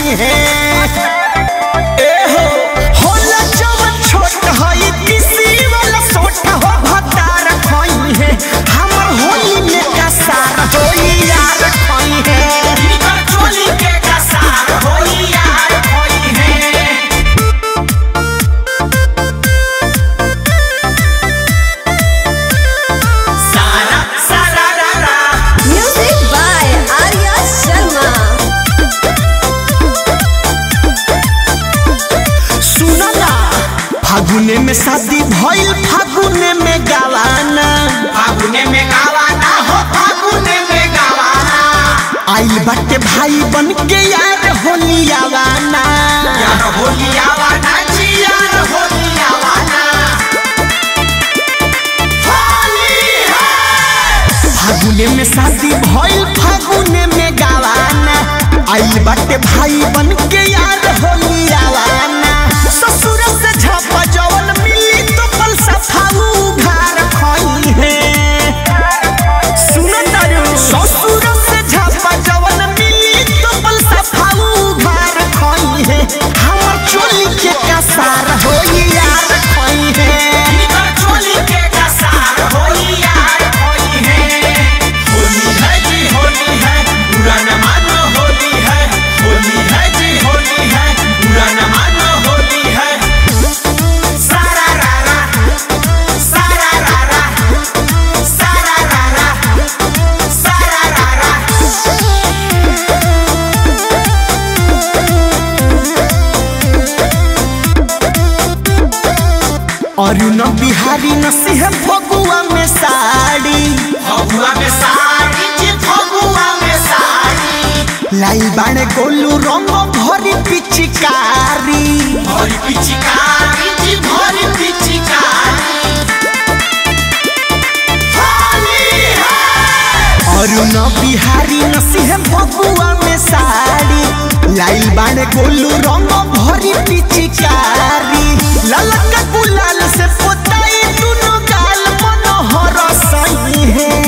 सही है ए हो होला जवन छोट हई किसी वाला सोट हो भतार खई है हमर होली में कसार होई यार खई है इनकर चोली के कसार होई यार होई है सारा सारा रा रा Music by Arya Sharma. सुनो ना फागुने में शादी भइल फागुने में गवाना फागुने में गावाना हो फागुने में गावाना आइल बाटे भाई बन के यार होली आवाना यार होली आवाना जी यार होली आवाना होली है फागुने में शादी भइल फागुने में गवाना आइल बाटे भाई बन के यार होली आवाना ससुर से झपा जवन मिली तो पल सफाऊ घर खई है सुनो तारू ससुर से झपा जवन मिली तो पल सफाऊ घर खई है हमर चोली के कसार होई यार खई है इनकर चोली के कसार होली यार होली है होली है जी होली है बुरा न मानो होली है होली है जी होली है बुरा न मानो होली है सारा रा रा सारा रा रा सारा रा रा सारा रा रा अरुण बिहारी नसीह फगुआ में साड़ी फगुआ में साड़ी जी फगुआ में साड़ी लाई बाणे गोलू रंग भरी पिचकारी भरी पिचकारी जी भरी पिचकारी होली है अरुण बिहारी नसीह फगुआ में साड़ी लाई बाणे गोलू रंग भरी पिचकारी ललका गुलाल से पोताई दुनो गाल मनोहर सही है